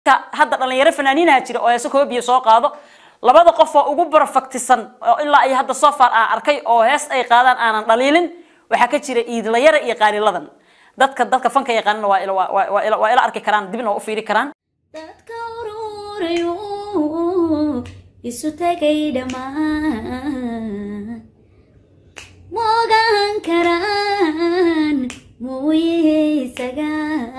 hadda dhalinyaro fanaaniinaha jira oo heese koobiya soo qaado labada qof oo ugu barafaktisan oo ilaa ay hadda soo far aan arkay oo hees ay qaadaan aanan dhaliilin waxaa ka jira iidlayara iyo qaaliladan dadka dadka fanka yaqaanana waa ila waa- waa ila- waa ila arki karaan dibna waa u fiiri karaan dadka ururayo isu tagay dhammaan moogaan karaan mooye isaga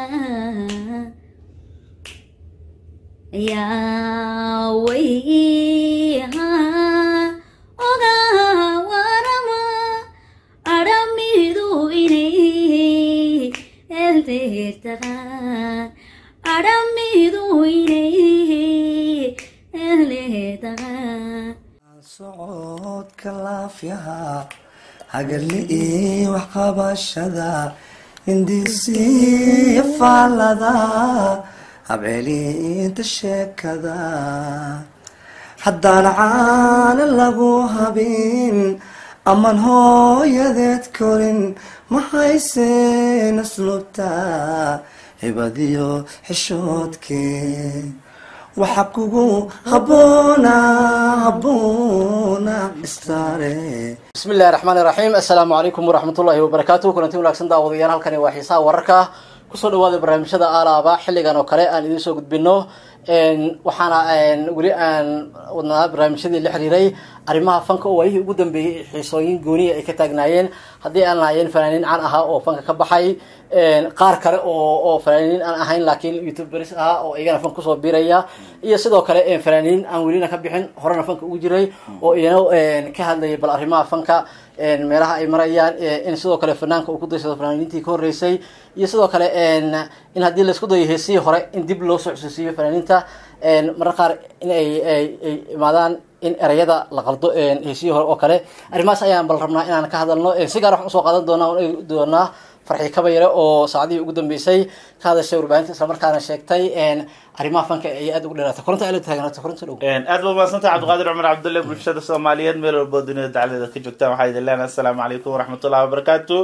yaa wayha oga warama adhamidu inay eldeertagaan adhamidu inay eldeertagaan socodka laafyaha hagali waxqabashada hindisiya faalada habcelinta sheekada haddaan caana lagu habin aman hooyadeed korin ma hayseen aslubta hibadiyo xishoodkee waxa kugu haboona haboona istaare bismi illahi raxmaan iraxiim assalaamu calaykum waraxmatullaahi wabarakaatu kulanti wanaagsan daawadayaal halkani waa xiisaha wararka kusoo dhawaada barnaamijyada aalaaba xilligan oo kale aan idiin soo gudbino waxaana weli aan wadnaa barnaamijyadii la xiriiray arrimaha fanka oo waayihii ugu dambeeyey xiisooyin gooniya ay ka taagnaayeen haddii aan lahaayeen fanaaniin caan ahaa oo fanka ka baxay qaar kale oo oo fanaaniin aan ahayn laakiin youtuberis ahaa oo iyagana fanka kusoo biiraya iyo sidoo kale fanaaniin aan welina ka bixin horena fanka ugu jiray oo iyana ka hadlayay bal arrimaha fanka meelaha ay marayaan in sidoo kale fanaanka uu ku daysado fanaaniintii ka horreysay iyo sidoo kale in haddii laisku dayo heesihii hore in dib loo soo xusuusiyo fanaaniinta marar qaar in ay ay ay imaadaan in ereyada la qaldo heesihii hore oo kale arrimahaas ayaan bal rabnaa inaan ka hadalno si gaar waxaan usoo qaadan doonaa oon eegi doonaa farxi kabayare oo saacadihii ugu dambeysay ka hadashay warbaahinta islamarkaana sheegtay arrimaha fanka ay aada ugu dheeraatay koronta ay la taagnaata koronta dhow aad ba umaadsantaha cabdiqaadir cumar cabdulle bulshada soomaaliyeed meel walbo dunida dacladeeda ka joogtaan waxaa idin leenahay assalaamu calaykum waraxmatullahi wabarakaatu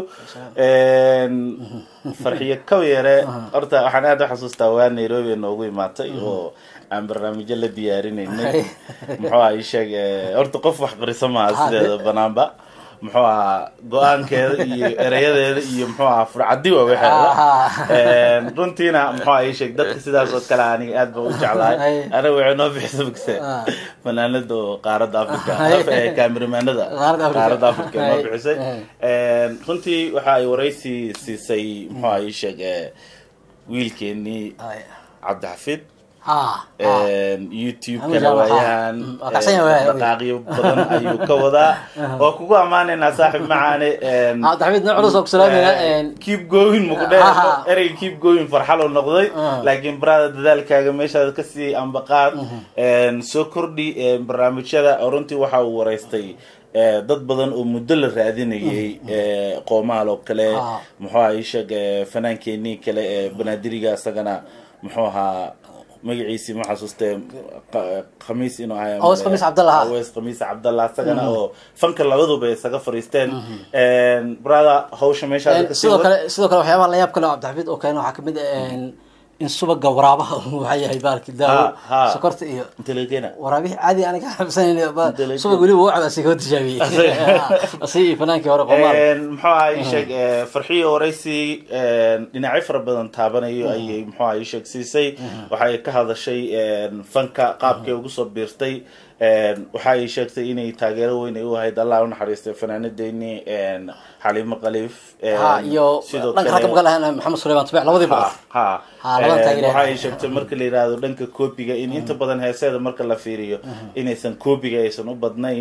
farxiyo kawyare horta waxaan aad u xasuustaa waa nairobi noogu imaatay oo aan barnaamijyo la diyaarinaynay muxuu aha sheeg horta qof wax qarisa maaha sideeda banaanba muxuu ahaa go-aankeeda iyo erayadeeda iyo muxuu ahaa furcadi waa waxeeda runtiina muxuu aha sheeg dadka sidaas oo kale aniga aad ba u jeclahay anaga waxay noo bixisa bogse fanaanada oo qaaradda africa kaamiramanada qaaradda africa noo bixisay runtii waxa ay waraysi siisay muxuu aha sheeg wiilkeenii cabdixafid youtube-kana waayahan dhaqaaqyo badan ayuu ka wadaa oo kugu ammaanaynaa saaxib macaane cabdixamiid nin culus oo ku salaamayna keep going muku dhe ereyga keep going farxalo noqday laakiin barada dadaalkaaga meeshaada kasii ambaqaad soo kordhi barnaamijyada runtii waxa uu waraystay dad badan oo muddo la raadinayay qoomaal oo kale muxuu aha isheeg fanaankeenii kale ee banaadiriga isagana muxuu ahaa magaciisii ma xasuustee khamiis inuu ahay Aweys Khamiis Cabdallah. aweys khamiis cabdallah isagana oo fanka labaduba isaga fariisteen brada hawsha meeshaada kasii sidoo wad kale sidoo kale waxyaabaha layaab kale oo cabdixamiid oo keena waxaa kamid ah in subaga waraabaha uu waxaa yahay baalki daawo Ha, ha. sokorta iyo inta laga keena waraabihii caadi aan ka xabsanayn Intelligent. subag weliba uu cabaa sigoo tijaabiyey asi iyo fanaankii hore qomaal muxuu aha isheeg farxiyo waraysi dhinacyo fara badan taabanayo ayay muxuu aha isheeg siisay waxay ka hadashay fanka qaabkay ugu soo biirtay waxa ay sheegtay inay taageero weyn ay u ahayd allah unaxariistay fanaanadeeni xaliimo khaliif ha iyo sidoo dhanka ragga maga lahayn maxamed suleyman tubeec labadii boqor ha Ha, labada taageere. waxa ay sheegtay marka la yidhaahdo dhanka koobiga in inta badan heeseeda marka la fiiriyo inaysan koobiga aysan u badnayn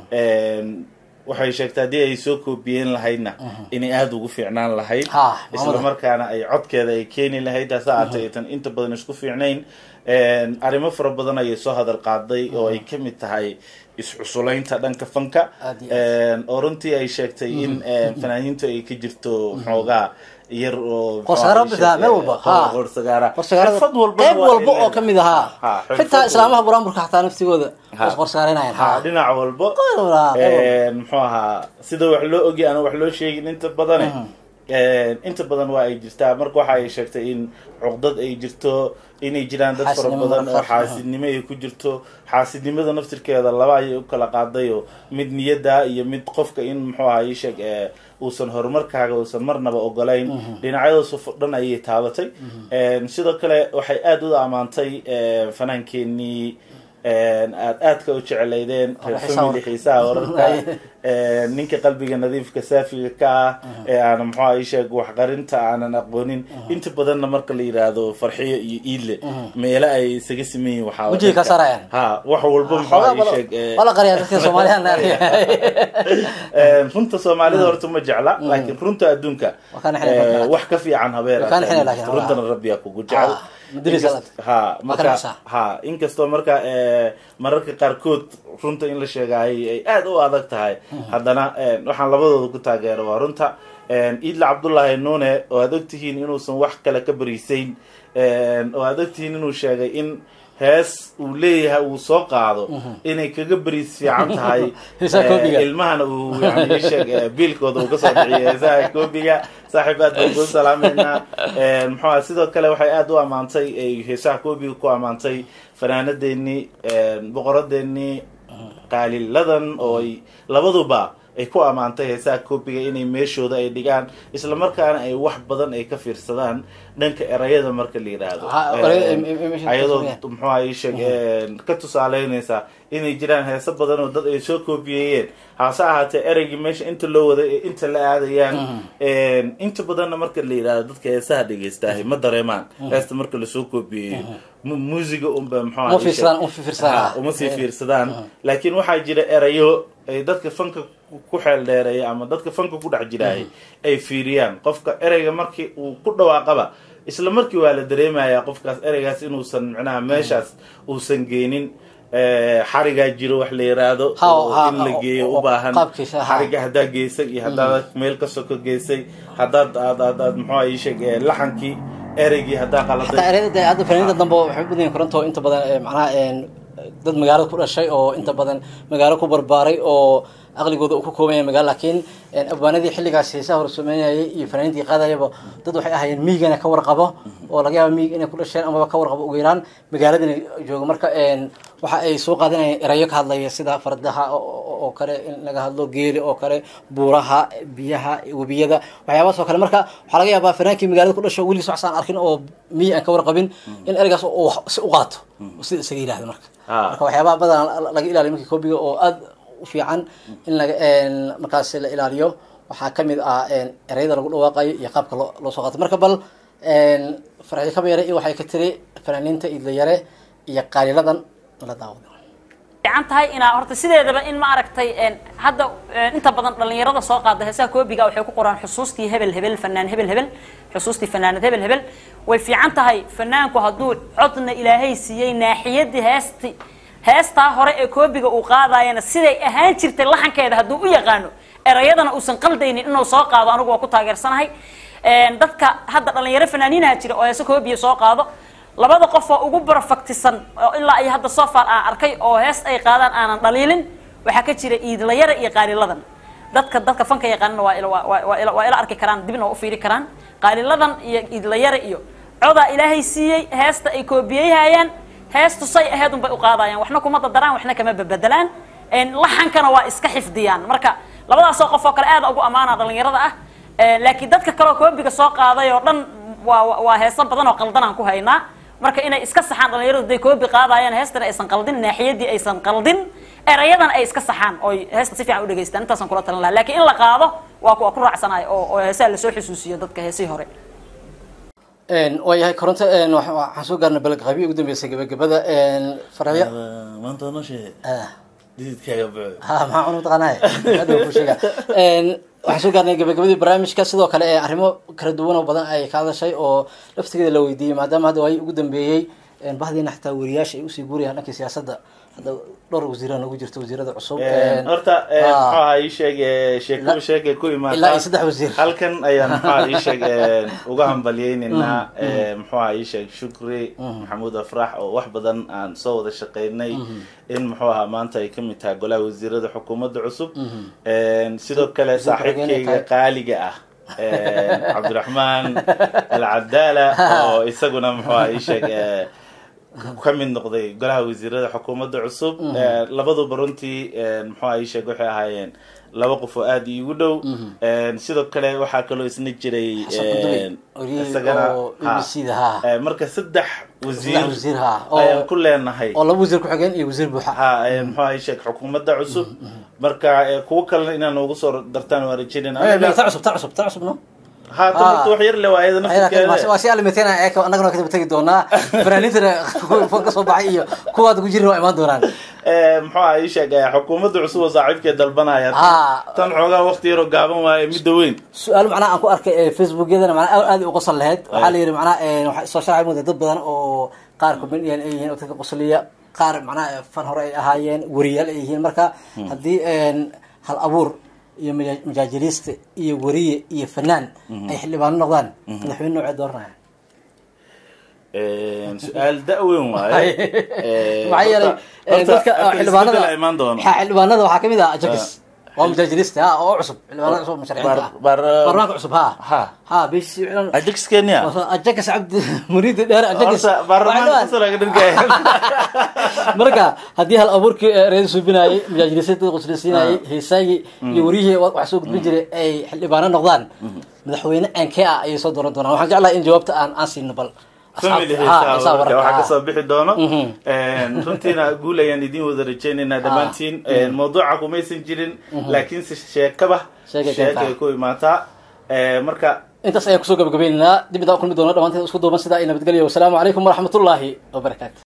waxay sheegtay haddii ay soo koobiyeen lahaydna inay aada ugu fiicnaan lahayd Ha, isla markaana ay codkeeda ay keeni lahayd hase ahaatee aysan inta badan isku fiicnayn arrimo fara badan ayay soo hadal qaaday oo ay ka mid tahay iscusulaynta dhanka fanka Aad iyo oo runtii ay sheegtay in fanaaniintu ay ka jirto xoogaa yar oo Qorsagaaro bidaa, meel walba. Ha. qorsagaara qorsagaarada xirfad walba qayb waa walba in oo la- kamid ahaa Ha, xirfad xitaa walba. islaamaha buraanburka xataa naftigooda Ha. was qorsagaaraynayaan ha dhinac walba walba. muxuu ahaa sida wax loo ogyay aan wax loo sheegin inta badane inta badan waa ay jirtaa marka waxa ay sheegtay in cuqdad ay jirto inay jiraan dad fara Xaasidnimo badan oo markaas, xaasidnimo ay ku jirto xaasidnimada naftirkeeda laba ayay u kala qaadayo mid niyada iyo mid qofka in muxuu ahaa ii sheeg ee, uusan horumarkaaga uusan marnaba ogolayn dhinacyadaas oo dhan ayay taabatay sidoo kale waxay aada u ammaantay ee, fanaankeenii aad aadka u jecelaydeen reer xiisaha family warka. xiisaha wararka ee, ninka qalbiga nadiifka saafiga ka ah ee aanan muxuu ahaa ii sheeg waxqarinta aanan aqoonin inta badanna marka la yidhaahdo farxiyo iyo iidle meelo ay isaga siman yihiin waxaa Wejiga ka saarayaan. ha wax walba muxuu ahaa ii sheeg ee, wala qariya dadka soomaaliyan Ee, runta soomaalida horta ma jecla laakiin runta adduunka Waa kaan xinay ee, rabbi. wax ka fiican habeer Waa kaan xinay laakiin, runtana rabbiya kugu jecel Ah, madris Inkast- alaad. ha Waa ka marka nacsaa. ha inkastoo marka ee, mararka qaarkood runta in la sheegaay ay aada u adag tahay haddana ee, waxaan labadooda ku taageero waa runta Ee, iidla cabdullaahi nuune oo aad ogtihiin inuusan wax kale ka bariisayn Ee, oo aad ogtihiin inuu sheegay in hees uu leeyahay uu soo qaado inay kaga bariis fiican tahay Heesaha ee, koobiga. ilmahana uu yani ii sheeg ee, biilkooda uu kasoo bixiyay heesaha koobiga saaxiib aad baan kuu salaameynaa Ee, muxuu ahaa sidoo kale waxay aada u ammaantay ay heesaha koobiga ku ammaantay fanaanadeenii ee, boqoradeenii qaaliladan oo ay labaduba ay ku ammaantay heesaha koobiga inay meeshooda ay dhigaan isla markaana ay wax badan ay ka fiirsadaan dhanka erayada marka la yidhaahdo Ha, erayada ay- ay- ay meesha ka ayadoo fiirsadaan. muxuu ahaa ii sheeg ee, ka tusaaleynaysa inay jiraan heeso badan oo dad ay soo koobiyeeyeen hase ahaatee ereygii meesha inta loo waday ee inta la aadayaan inta badanna marka la yidhahdo dadka heesaha dhegeystaah ma dareemaan heesta marka lasoo koobiyeeyo mu- muusiga unba muxuu ahaa Uma ii sheeg- fiirsadaan, uma fiirsadaan. Ha, uma sii fiirsadaan laakiin waxaa jira erayo ay dadka fanka ku xeel dheereeya ama dadka fanka ku dhex jiraay ay fiiriyaan qofka ereyga markii uu ku dhawaaqaba isla markii waa la dareemayaa qofkaas ereygaas inuusan micnaha meeshaas uusan geenin Eh, xarigaa jiro wax la yiraahdo Ha, oo ha, in la oo- geeyo oo- u baahan qaabkiisa, ha. xariga haddaa geysay iyo haddaad meel ka soko geysay haddaad aad aad aad muxuu ii sheeg eh, laxankii ereygii haddaa xataa qaladay ereyada dee hadda fanaaniinta dambe waxay u badan yihiin koronto inta badan ee, macnaha een, dad magaalada ku dhashay oo inta badan magaalo ku barbaaray oo aqligooda uu ku kooban yahay magaalo laakiin een, abwaanadii xilligaas heesaha hor sameynayay iyo fanaaniintii qaadayaba dad waxay ahaayeen miigana ka warqabo oo laga yaabo miig inay ku dhasheen amaba ka warqabo ugu yaraan magaaladana joogo marka een, waxa ay soo qaadanayeen erayo ka hadlaya sida fardaha oo- oo oo kale in laga hadlo geeli oo kale buuraha biyaha webiyada waxyaabahaas oo kale marka waxaa laga yaabaa fanaankii magaalada ku dhasho weligiis wax aan arkin oo miyi aan ka warqabin in ereygaas uu wax si u qaato oo sida isaga yidhahdo marka Ah. marka waxyaabaha badan laga ilaaliyo markii koobiga oo aad u fiican in laga een, markaas la ilaaliyo waxaa kamid ah een, ereyada lagu dhawaaqayo iyo qaabka loo loo soo qaato marka bal een, farxi kabeere iyo waxay ka tiri fanaaniinta idlayare iyo qaaliladan la daawado fiican tahay inaa horta sideedaba in ma aragtay een, hadda een, inta badan dhalinyarada soo qaada heesaha koobiga waxay ku qoraan xusuustii hebel hebel fanaan hebel hebel xusuustii fanaanad hebel hebel way fiican tahay fanaanku hadduu codna ilaahay siiyey naaxiyadii heesti heestaa hore ee koobiga uu qaadayana siday ahaan jirtay laxankeeda hadduu u yaqaano erayadana uusan qaldaynin inuu soo qaado anigu waa ku taageersanahay Een, dadka hadda dhalinyaro fanaaniinaha jira oo heese koobiya soo qaado labada qof oo ugu barafaktisan oo ilaa ay hadda soo far aan arkay oo hees ay qaadaan aanan dhaliilin waxaa ka jira iidlayara iyo qaaliladan dadka dadka fanka yaqaanana waa ila waa- waa- waa ila- waa ila arki karaan dibna waa u fiiri karaan qaaliladan iyo iidlayara iyo codaa ilaahay siiyey heesta ay koobiyeyhayaan heestu say aheed unbay u qaadayaan waxna kuma dadaraan waxna kama bebedelaan Een, laxankana waa iska xifdiyaan marka labadaasoo qof oo kale aad ugu ammaana dhalinyarada ah Een, laakiin dadka kaleoo koobiga soo qaaday oo dhan waa waa- waa heeso badan oo qaldan aan ku haynaa marka inay iska saxaan dhalinyaradu day koobi qaadayaan heestana aysan qaldin naaxiyadii aysan qaldin erayadan ay iska saxaan oo heesta si fiican u dhegeystaan intaasaan kula talin lahaa laakiin in la qaado waa ku waa ku raacsanahay oo oo heesaha lasoo xusuusiyo dadka heesihii hore Een, waayahay koronto een, waxa- waxaan soo gaarnay balqabi ugu dambeysay gabagabada een, farxyo maanta noo sheeg Ah. dididkaaga buuxo ha maxaa cunu taqaanaa hadda ku sheega een waxaan soo gaarnay gabagabadii barnaamijka sidoo kale ee arrimo kala duwan oo badan ay ka hadashay oo laftigeeda la weydiiyey maadaama hadda waay ugu dambeeyey een bahdiina xitaa wariyaasha ay usii guurayaan dhankii siyaasadda hadda dhowr wasiira noogu jirto wasiirada cusub een, horta ah, muxuu ahaa ii sheeg eh, sheeko sheekay ku ilaa iyo imaataa saddex wasiir halkan ayaan muxuu ahaa ii sheeg eh, uga hambalyeynaynaa eh, muxuu ahaa ii sheeg shukri maxamuud afrax oo wax badan aan soo wada shaqeynay in muxuu ahaa maanta ay kamid tahay golaha wasiirada xukuumadda cusub Een, sidoo kale Wasiir ku-xigeenka saaxiibkayga tahay. qaaliga ah cabdiraxmaan alcadaala oo isaguna muxuu aha ii sheeg eh, ka mid noqday golaha wasiirada xukuumadda cusub Eh, labaduba runtii eh, muxuu aha ii sheeg waxay ahaayeen laba qof oo aada iigu dhow Eh, sidoo kale waxaa kaloo isna jiray Xasan Qudumi, eh, wariyey isagana oo ha. BBC da, ha. Eh, marka saddex wasiir wasiir, ha, oo- ayaan ku leenahay oo laba wasiir ku-xigeen iyo wasiir buuxa ha eh, muxuu aha ii sheeg xukuumadda cusub marka eh, kuwo kalena inaan ugu soo dartaan waa rajeynayna Eh, ta cusub ta cusub ta cusub no haatan horta wax yar le waa iyada naftirkeeda waa si alimeteena ee annagana waa kadaba tegi doonaa fanaaniintana kuwa kasoo baxay iyo kuwaad ku jirin waa imaan doonaan Eh, muxuu aha ii sheeg eh, xukuumadda cusub oo saaxiibkeed dalbanaya Ah. tan xoogaa waqti yaroo gaaban waaye midda weyn su-aal macnaha aan ku arkay ee facebookyadana macnaha aad aad u qosol lahayd waxaa la yidhi macnaha eh, waxaa soo sharxay mudda dad badan oo qaar comedian ay yihiin oo dadka qosliya qaar macnaha fan hore ay ahaayeen wariyaal ay yihiin marka haddii een, hal abuur iyo maja- majaajiliiste iyo wariye iyo fanaan ay xildhibaano noqdaan madaxweyne noocee dooranaya Eh, su-aal da-weyn waaye Eh, maxaa yeelay horta- eh, horta- dadka horta xildhibaanada isbeddel imaan doono ha, xildhibaanada waxaa kamid ah ajakis waa majaajiliste ha oo cusub xildhibaanada cusub musharaxiinta ah Bar- bar- baarlamaanka cusub ha Ha. ha bish ajax kenya ajakas cabdi muriidi dheer ajakas horta baarlamaanka kasoo laga dhirgaya marka haddii hal abuurkii eh, reer suubinayay majaajilisyada quslaysiinayay heesaagii iyo wariyihii wa- wax soo gudbin jiray ay xildhibaano noqdaan madaxweyne aankee ah ayay soo dooran doonaan waxaan jeclahay in jawaabta aan aan siino bal family asxaabta- ha, heesaha heesaha wararka wararka, waxaa ha. kasoo bixi doono runtiina guul ayaan idin wada rajeynaynaa dhammaantiin mawduuca kumaysan jirin laakiinse sheekaba Sheekay sheekay keentaa. ku imaataa Eh, marka intaas ayaan kusoo gabagabaynaynaa dib intaan u kulmi doona dhammaanteen isku duuban sidaa iyo nabadgelyo wasalaamu calaykum waraxmatullaahi wabarakaatu